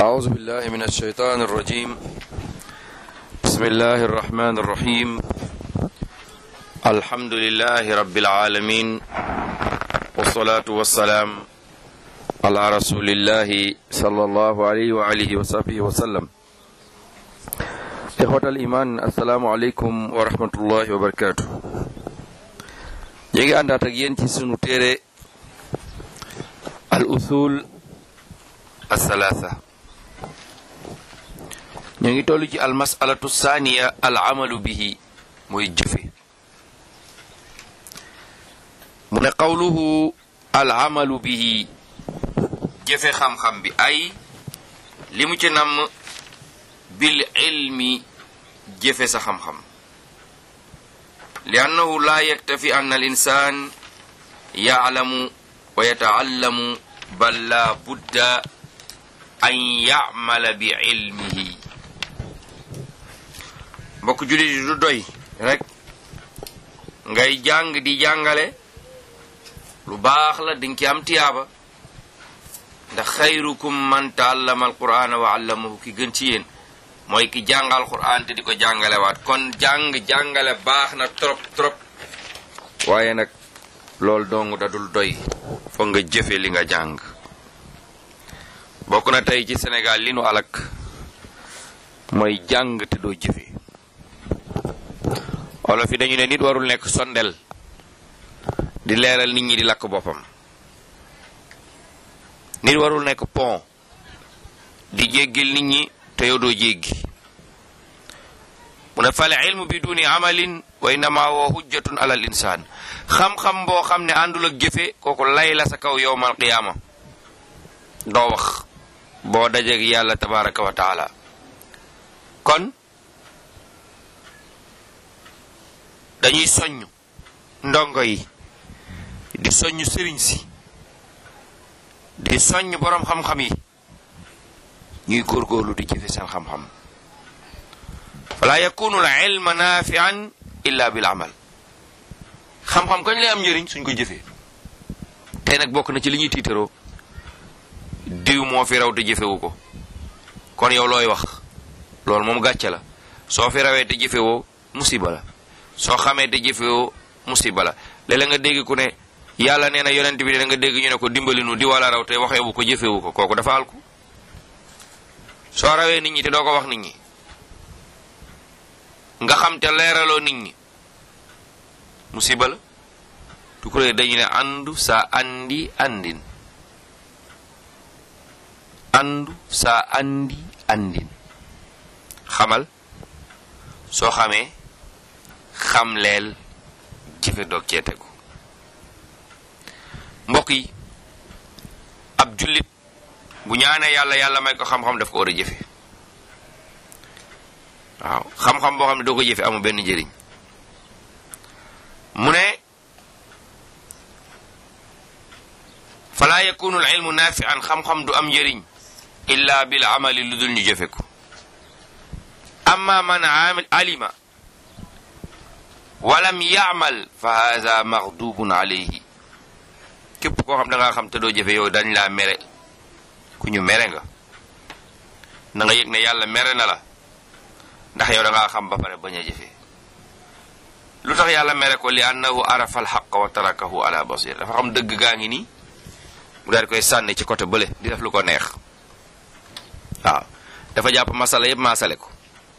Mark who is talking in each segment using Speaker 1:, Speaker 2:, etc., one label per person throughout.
Speaker 1: أعوذ بالله من الشيطان الرجيم بسم الله الرحمن الرحيم الحمد لله رب العالمين والصلاة والسلام على رسول الله صلى الله عليه وآله وصحبه وسلم إخوة الإيمان السلام عليكم ورحمة الله وبركاته يجي أن تجين سنو تيري الأصول الثلاثة ñu ngi toll ci al masalatu saaniya al amalu bihi mooy jëfe mu ne qawluhu al amalu bihi jëfe xam-xam bi ay li mu ci namm bil ilmi jëfe sa xam-xam li annahu la yaktafi an al insan ya'lamu wa yata'allamu bal la budda an ya'mala bi ilmihi mbokk jullit yi du doy rek ngay jàng di jàngale lu baax la dinga ci am tiyaaba ndax xayrukum man taallama alqur'ana wa allamahu ki gën ci yéen mooy ki jàngal qur'an te di ko jàngale waat kon jàng jàngale baax na trop trop waaye nag loolu dong dadul doy foog nga jëfe li nga jàng bokk na tey ci Sénégal li nu alak mooy jàng te doo jëfe olof yi dañu ne nit warul nekk sondel di leeral nit ñi di lakk boppam nit warul nekk pont di jéggil nit ñi te yow doo jéggi mu ne fal ilmu bi duni amalin wa innama huwa hujjatun alal insaan xam-xam boo xam ne àndul ak jëfe kooku lay la sa kaw yowmal qiyaama doo wax boo dajeeg yàlla tabaraka wa taala kon dañuy soññ ndongo yi di soññ sëriñ si di soññ boroom xam-xam yi ñuy góorgóorlu di jëfe seen xam-xam fala yakunu al ilma nafian illa bil amal xam-xam kañ lay am njëriñ suñ ko jëfee tey nag bokk na ci li ñuy tiitaroo diw moo fi raw te jëfewu ko kon yow looy wax loolu moom gàcce la soo fi rawee te jëfewoo musiba la soo xamee te jëfewoo musiba la léeg-léeg nga dégg ku ne yàlla nee na yonent bi da nga dégg ñu ne ko dimbali nu di wala raw te waxewu ko jëfewu ko kooku dafa alku soo rawee nit ñi te doo ko wax nit ñi nga xam te leeraloo nit ñi musiba la tukuree dañu ne andu sa andi andin andu sa andi andin xamal soo xamee xamleel jëfe doog cee tegu mbokk yi ab jullit bu ñaanee yàlla yàlla may ko xam-xam daf ko war a jëfe waaw xam-xam boo xam ne doo ko jëfe amul benn njëriñ mu ne fala yakunu al ilmu nafian xam-xam du am njëriñ illa bil amali lu dul ñu jëfe ko amma man alima walam yaamal fa hada maghdubun alayhi képp koo xam da ngaa xam te doo jëfe yow dañ laa mere ku ñu mere nga na nga yëg ne yàlla mere na la ndax yow da ngaa xam ba pare bañ a jëfe lu tax yàlla mere ko li annahu arafa alxaq wa tarakahu ala basir dafa xam dëgg gaa ngi nii mu daal di koy sànni ci côté bële di def lu ko neex waaw dafa jàpp masala yëpp maasale ko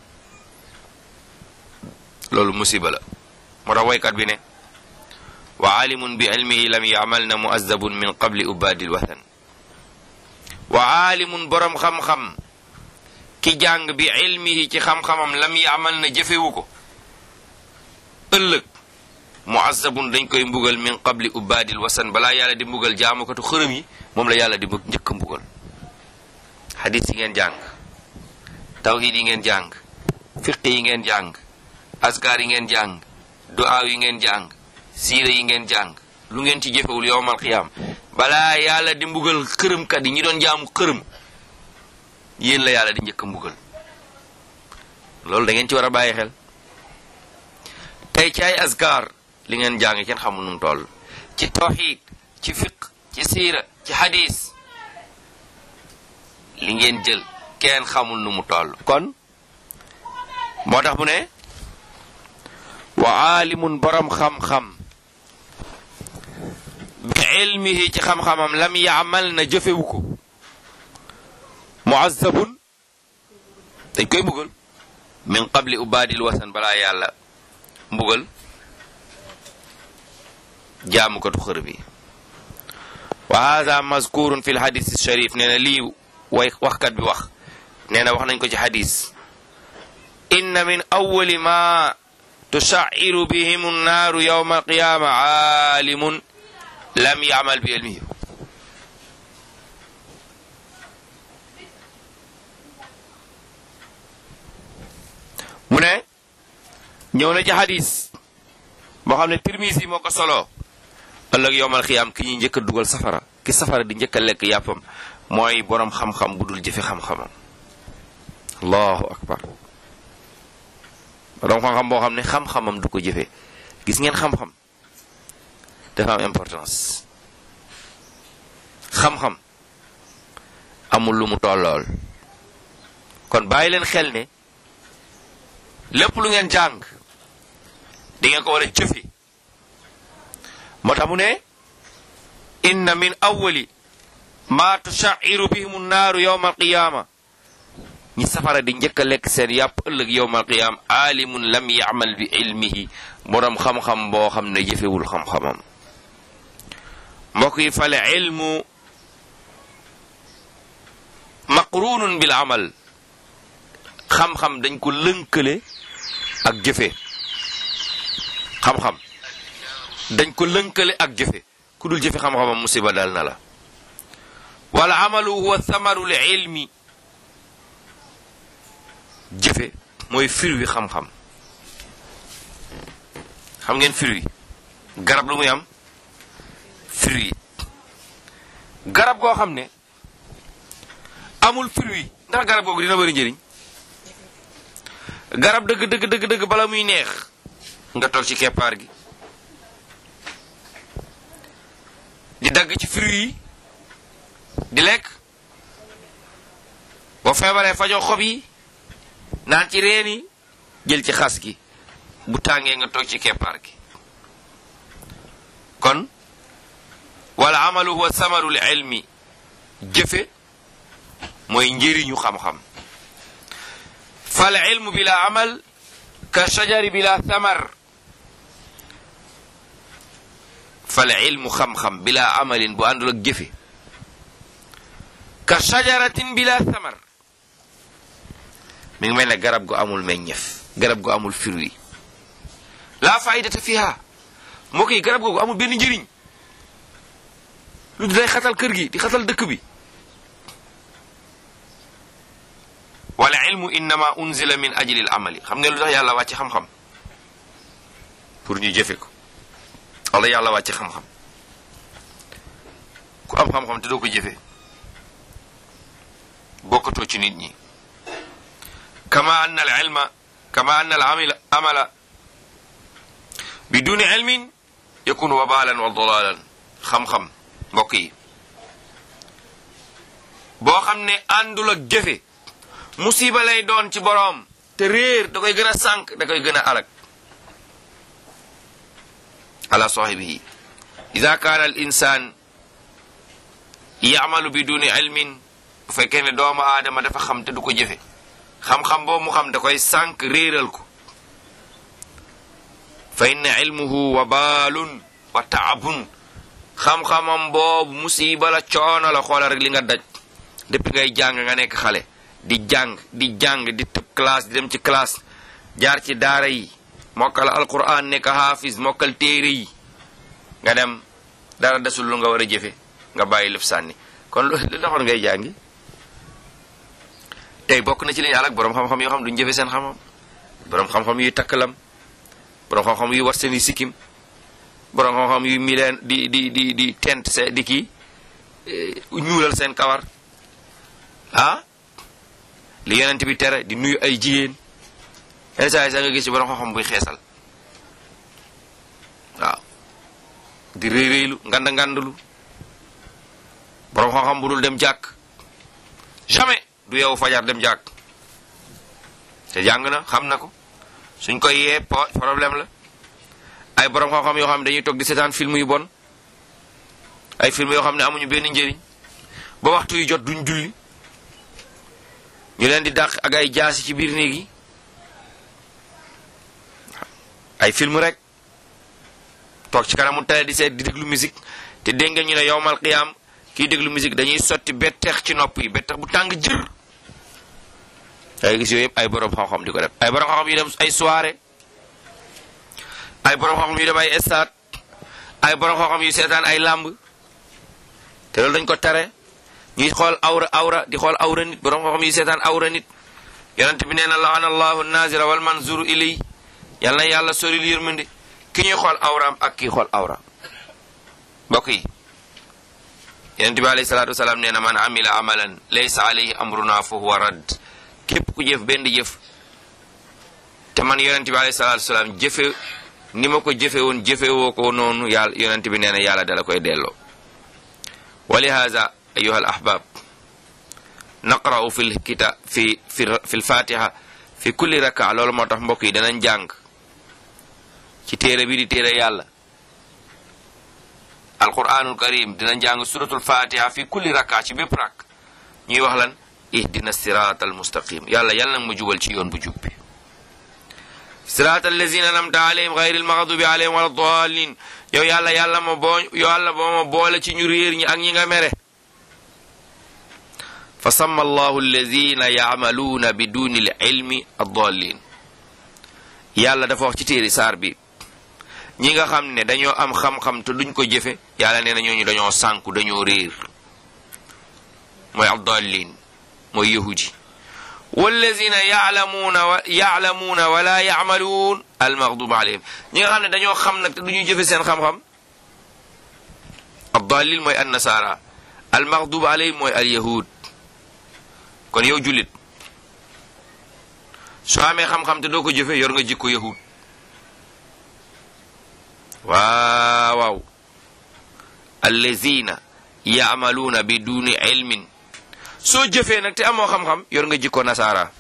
Speaker 1: loolu musiba la moo tax waykat bi ne wa aalimun bi ilmihi lam yaamal na muazzabun min qabli ubaadil wathan wa aalimun boroom xam-xam ki jàng bi ilmihi ci xam-xamam lam yaamal na jëfewu ko ëllëg muazzabun dañ koy mbugal min qabli ubaadil wasan balaa yàlla di mbugal jaamukatu xërëm yi moom la yàlla di njëkk a mbugal xadis yi ngeen jàng tawhid yi ngeen jàng fiq yi ngeen jàng askar yi ngeen jàng du'aaw yi ngeen jàng siira yi ngeen jàng lu ngeen ci jëfewul yowmal qiyaam balaa yàlla di mbugal xërëmkat yi ñi doon jaamu xërëm yéen la yàlla di njëkk a mbugal loolu da ngeen ci war a bàyyi xel tey ci ay askar li ngeen jàng kenn xamul nu mu toll ci tawhid ci fiq ci siira ci hadis li ngeen jël kenn xamul nu mu toll kon moo tax mu ne wa aalimun borom xam-xam bi ilmihi ci xam-xamam lam yaamal na jëfewu ko muazzabun dañ koy mbugal min qabli ubaadil wasan balaa yàlla mbugal jaamukatu xër bi wa hada mazkurun fi lhadis sharif nee na lii way waxkat bi wax nee na wax nañ ko ci hadis inna min awali ma tushaciru bihim annaaru yawma alqiyama aalimun lam yaamal bi ilmihi mu ne ñëw na ci hadis boo xam ne Tirmisi moo ko solo ëllëg yowmal xiyaam ki ñuy njëkk a dugal safara ki safara di njëkk a lekk yàppam mooy boroom xam-xam bu dul jëfe xam-xamam allahu akbar boroom xam-xam boo xam ne xam-xamam du ko jëfe gis ngeen xam-xam dafa am importance xam-xam amul lu mu tollool kon bàyyi leen xel ne lépp lu ngeen jàng di ngeen ko war a jëfe moo tax mu ne inna min awali ma tushaciru bihim annaaru yowma alqiyaama ñi safara di njëkk a lekk seen yàpp ëllëg yowma alqiyaama aalimun lam yacmal bi ilmihi boroom xam-xam boo xam ne jëfewul xam-xamam mbokk yi fale ilmu maqrunun bil amal xam-xam dañ ko lënkale ak jëfe xam-xam dañ ko lënkale ak jëfe ku dul jëfe xam-xamam musiba dal na la wala amalu huwa thamaru li ilmi jëfe mooy fir wi xam-xam xam ngeen fir wi garab lu muy am fir wi garab goo xam ne amul fir wi ndax garab googu dina bëri njëriñ garab dëgg dëgg dëgg dëgg bala muy neex nga toog ci keppaar gi di dagg ci fruit yi di lekk boo feebaree fajoo xob yi naan ci reen yi jël ci xas gi bu tàngee nga toog ci keppaar gi kon wala amalu huwa samarul ilmi jëfe mooy njëriñu xam-xam fal ilmu bila amal ka shajari bila samar fal ilmu xam-xam bila amalin bu àndul ak jëfe ka shajaratin bila samar mi ngi mel ne garab gu amul meññef garab gu amul fruit la faidata fiha mbokk yi garab googu amul benn njëriñ lu day xatal kër gi di xatal dëkk bi wala ilmu innama unzila min ajli al amali xam ngeen lu tax yàlla wàcce xam-xam pour ñu jëfe ko wala yàlla wàcce xam-xam ku am xam-xam te doo ko jëfe bokkatoo ci nit ñi kama anna al ilma kama anna al amila amala biduni ilmin yakunu wabalan wa dalalan xam-xam mbokk yi boo xam ne àndul ak jëfe musiba lay doon ci boroom te réer da koy gën a sànq da koy gën a alag ala sahibihi ida kaana al insan yamalu biduni ilmin bu fekkee ne doomu aadama dafa xam te du ko jëfe xam-xam boobu mu xam da koy sànq réeral ko fa inna ilmuhu wabalun wa taabun xam-xamam boobu musiba la coono la xoola rek li nga daj depuis ngay jàng nga nekk xale di jàng di jàng di tëb classe di dem ci classe jaar ci daara yi mokkal alquran nekk hafiz mokkal téere yi nga dem dara desul lu nga war a jëfe nga bàyyi lëf sànni kon lu taxoon ngay jàngi tey bokk na ci li ñu alak boroom xam-xam yoo xam duñ jëfe seen xam-xam boroom xam-xam yuy takkalam boroom xam-xam yuy war seen i sikkim boroom xam-xam yuy mileen di di di di tent se di kii ñuulal seen kawar ah li yonent bi tere di nuyu ay jigéen yenn saa yi sax nga gis ci borom xam-xam buy xeesal waaw di réy réylu nganda ngandalu borom xam-xam bu dul dem jàkk jamais du yow fajar dem jàkk te jàng na xam na ko suñ koy yee problème la ay borom xam-xam yoo xam ne dañuy toog di seetaan film yu bon ay film yoo xam ne amuñu benn njëriñ ba waxtu yu jot duñ julli ñu leen di dàq ak ay jaasi ci biir néeg yi ay film rek toog ci kanamu télé di seet di déglu musique te dégg nga ñu ne yowmal qiyaam kiy déglu musique dañuy sotti betteex ci nopp yi betteex bu tàng jër ay gis yooyu yëpp ay borom xam-xam di ko def ay borom xam-xam yu dem ay soirée ay borom xam-xam yu dem ay stade ay borom xam-xam yu seetaan ay làmb te loolu dañ ko tare ñuy xool awra awra di xool awra nit borom xam-xam yu seetaan awra nit yonent bi nee na laana allahu nazira wal manzuru ilay yal na yàlla soril yërmande ki ñuy xool awraam ak kii xool awra mbokk yi yonent bi alayhi salaatu wasalaam nee na man amila amalan laysa alayhi amruna fa huwa radd képp ku jëf benn jëf te man yonent bi alayhi salaatu wasalaam jëfe ni ma ko jëfe woon jëfe woo ko noonu yàlla yonent bi nee na yàlla dala koy delloo wa lihaza ayuha al ahbab naqra'u fi lkita fi fi fi lfatiha fi kulli raka loolu moo tax mbokk yi danañ jàng ci téere bi di téere yàlla alquranul karim dinañ jàng suratul fatiha fi kulli raka ci bépp rak ñuy wax lan ihdina sirat al mustaqim yàlla yàlla nag ma jubal ci yoon bu jub bi sirat allazina anamta alayhim gayri almaghdubi alayhim wala dallin yow yàlla yàlla ma boo yàlla boo ma boole ci ñu réer ñi ak ñi nga mere fa samma allahu allazina yaamaluuna bi duni l ilmi addallin yàlla dafa wax ci téeri saar bi ñi nga xam ne dañoo am xam-xam te duñ ko jëfe yàlla nee na ñooñu dañoo sànku dañoo réer mooy addallin mooy yahudi wallazina yaalamuuna wa yaalamuuna wala yaamaluun almaghdubi alayhim ñi nga xam ne dañoo xam nag te duñuy jëfe seen xam-xam addallin mooy annasara almaghdubi alayhim mooy alyahud kon yow jullit soo amee xam-xam te doo ko jëfe yor nga jikko yahud waaw waaw allazina yaamaluuna bi duni ilmin soo jëfee nag te amoo xam-xam yor nga jikko nasaara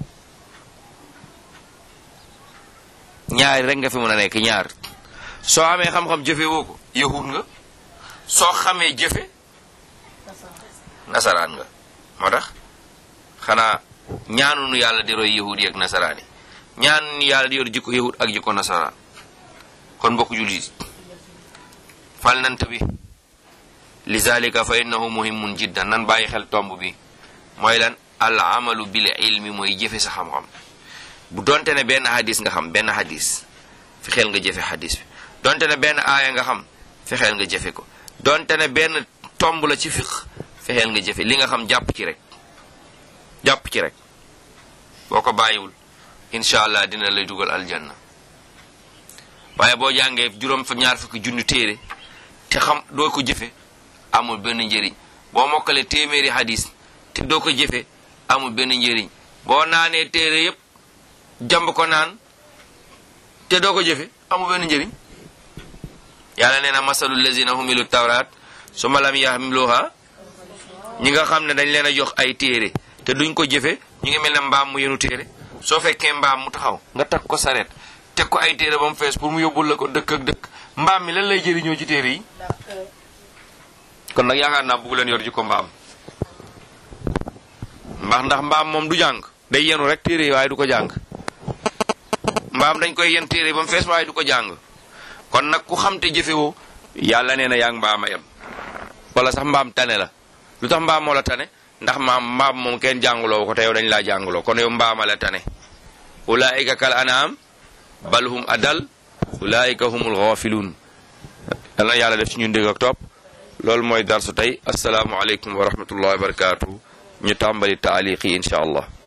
Speaker 1: ñaari rek nga fi mën a nekk ñaar soo amee xam-xam jëfe woo ko yahud nga soo xamee jëfe nasaraan nga moo tax xanaa ñaanunu yàlla di roy yahud yi ak nasaraan yi ñaanunu yàlla di yor jikko yahud ak jikko nasaraan kon mbokk jullit fal nant bi lizalika fa innahu muhimun jiddan nan bàyyi xel tomb bi mooy lan al amalu bil ilmi mooy jëfe sa xam-xam bu donte ne benn hadis nga xam benn hadis fexeel nga jëfe hadis bi donte ne benn aaya nga xam fexeel nga jëfe ko donte ne benn tomb la ci fiq fexeel nga jëfe li nga xam jàpp ci rek jàpp ci rek boo ko bàyyiwul incha allah dina lay dugal aljanna waaye boo jàngee juróom fa ñaar fukki junni téere te xam doo ko jëfe amul benn njëriñ boo mokkale téeméeri hadis te doo ko jëfe amul benn njëriñ boo naanee téere yépp jàmb ko naan te doo ko jëfe amul benn njëriñ yàlla nee na masalu lazina humilu tawraat summa lam yahmiluha ñi nga xam ne dañ leen a jox ay téere te duñ ko jëfe ñu ngi mel ne mbaam mu yenu téere soo fekkee mbaam mu taxaw nga takk ko sareet teg ko ay téere ba mu fees pour mu yóbbul la ko dëkk ak dëkk mbaam mi lan lay jëriñoo ci téere yi kon nag yaakaar naa bugg leen yor ji ko mbaam mbax ndax mbaam moom du jàng day yenu rek téere yi waaye du ko jàng mbaam dañ koy yen téere ba mu fees waaye du ko jàng kon nag ku xam te jëfewoo yàlla nee na yaa ngi mbaam a yem wala sax mbaam tane la lu tax mbaam moo la tane ndax maam mbaam moom kenn jànguloo ko te yow dañ laa jànguloo kon yow mbaama la tane ulaika kal anaam bal hum adal ulaika humul ghafiluun yal na yàlla def ci ñun dégg ak topp loolu mooy darsu tey asalaamualeykum wa rahmatullahi wa barakaatu ñu tàmbali taaliq yi incha allah